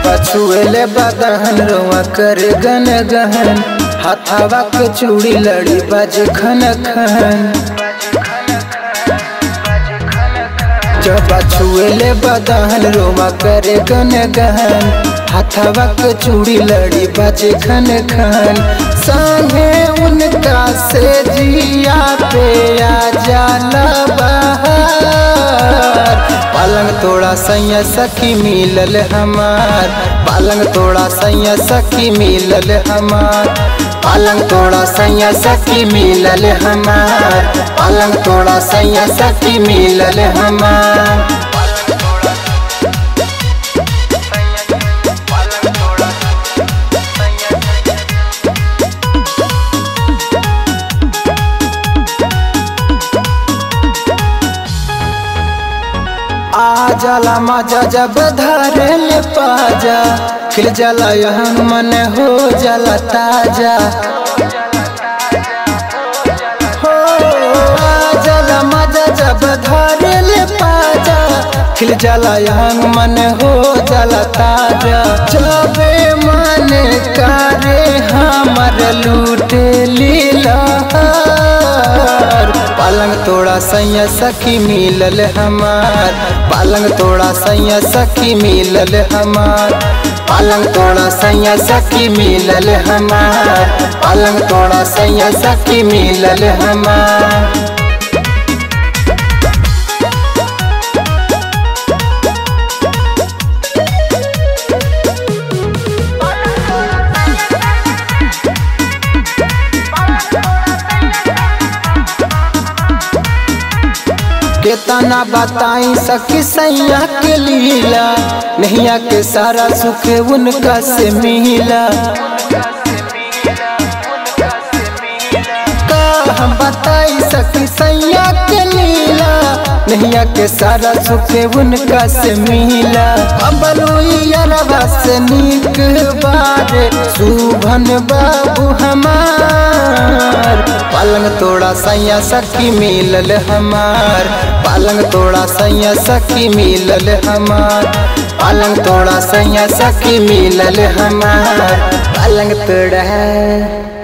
छुएले बदहन रोआ कर गन गहन हाथावा के चूड़ी लड़ी बाज खन खन जब छुएले बदहन रोआ कर गन गहन हाथावा के चूड़ी लड़ी बाज खन खन संगे उनका से जिया पे आ जाला बहार पलंग तोड़ा सैया सखी मिलल हमार पलंग तोड़ा सैया सखी मिलल हमार पलंग तोड़ा सैया सखी मिलल हमार पलंग तोड़ा सैया सखी मिलल हमार आ जाला मजा जब धरे ले पाजा खिल जाला यहाँ मन हो जाला ताजा हो आ जाला मजा जब धरे ले पाजा खिल जाला यहाँ मन हो जाला ताजा जबे मन करे हमर लूटे लीला पलंग तोड़ा सैया सखी मिलल हमार पलंग तोड़ा सैया सखी मिलल हमार पलंग तोड़ा सैया सखी मिलल हमार पलंग तोड़ा सैया सखी मिलल हमार केतना बताई सखी सैया के लीला नैया के सारा सुख उनका से मिला का हम बताई सखी सैया के लीला नैया के सारा सुख उनका से मिला अबलुआ से नीक बारे सुभन बाबू हमार पलंग तोड़ा सैया सखी मिलल हमार पलंग तोड़ा सैया सखी मिलल हमार पलंग तोड़ा सैया सखी मिलल हमार पलंग तोड़ा